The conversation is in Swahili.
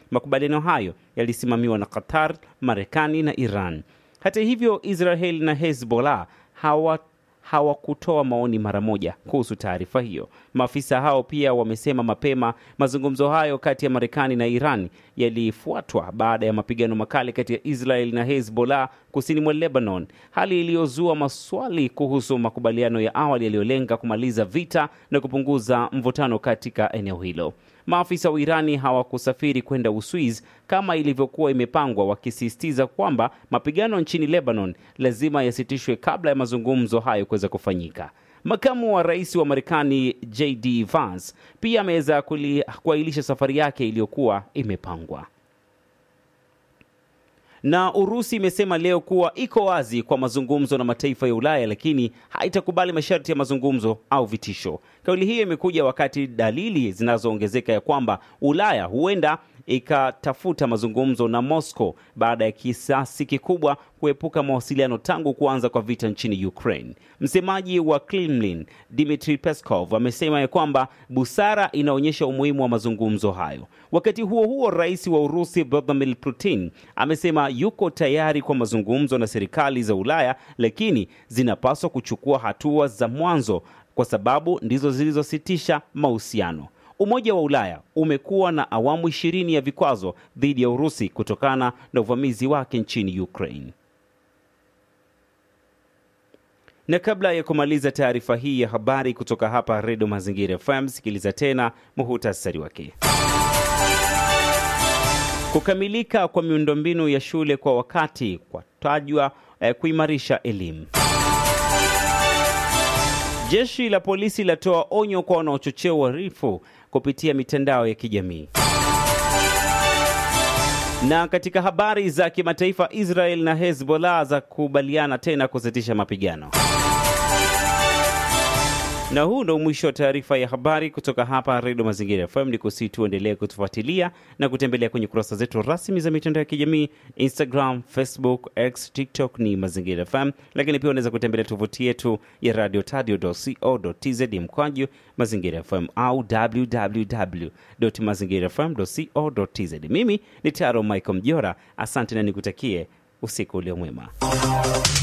Makubaliano hayo yalisimamiwa na Qatar, Marekani na Iran. Hata hivyo, Israel na Hezbollah hawa hawakutoa maoni mara moja kuhusu taarifa hiyo. Maafisa hao pia wamesema mapema mazungumzo hayo kati ya Marekani na Iran yalifuatwa baada ya mapigano makali kati ya Israel na Hezbollah kusini mwa Lebanon, hali iliyozua maswali kuhusu makubaliano ya awali yaliyolenga kumaliza vita na kupunguza mvutano katika eneo hilo. Maafisa wa Irani hawakusafiri kwenda Uswiz kama ilivyokuwa imepangwa, wakisisitiza kwamba mapigano nchini Lebanon lazima yasitishwe kabla ya mazungumzo hayo kuweza kufanyika. Makamu wa rais wa Marekani JD Vance pia ameweza kuahirisha safari yake iliyokuwa imepangwa na Urusi imesema leo kuwa iko wazi kwa mazungumzo na mataifa ya Ulaya, lakini haitakubali masharti ya mazungumzo au vitisho. Kauli hiyo imekuja wakati dalili zinazoongezeka ya kwamba Ulaya huenda ikatafuta mazungumzo na Moscow baada ya kisasi kikubwa kuepuka mawasiliano tangu kuanza kwa vita nchini Ukraine. Msemaji wa Kremlin Dmitry Peskov amesema ya kwamba busara inaonyesha umuhimu wa mazungumzo hayo. Wakati huo huo, rais wa Urusi Vladimir Putin amesema yuko tayari kwa mazungumzo na serikali za Ulaya, lakini zinapaswa kuchukua hatua za mwanzo kwa sababu ndizo zilizositisha mahusiano. Umoja wa Ulaya umekuwa na awamu ishirini ya vikwazo dhidi ya Urusi kutokana na uvamizi wake nchini Ukraine. Na kabla ya kumaliza taarifa hii ya habari kutoka hapa Redio Mazingira FM, sikiliza tena muhutasari wake. Kukamilika kwa miundombinu ya shule kwa wakati kwatajwa eh, kuimarisha elimu. Jeshi la polisi latoa onyo kwa wanaochochea uhalifu kupitia mitandao ya kijamii. Na katika habari za kimataifa, Israel na Hezbollah za kubaliana tena kusitisha mapigano. Na huu ndo mwisho wa taarifa ya habari kutoka hapa Redio Mazingira FM. Ni kusi tuendelee kutufuatilia na kutembelea kwenye kurasa zetu rasmi za mitandao ya kijamii Instagram, Facebook, X, TikTok ni Mazingira FM, lakini pia unaweza kutembelea tovuti yetu ya radio tadio.co.tz mkwaju Mazingira FM au www.mazingirafm.co.tz. Mimi ni Taro Michael Mjora, asante na nikutakie usiku ulio mwema.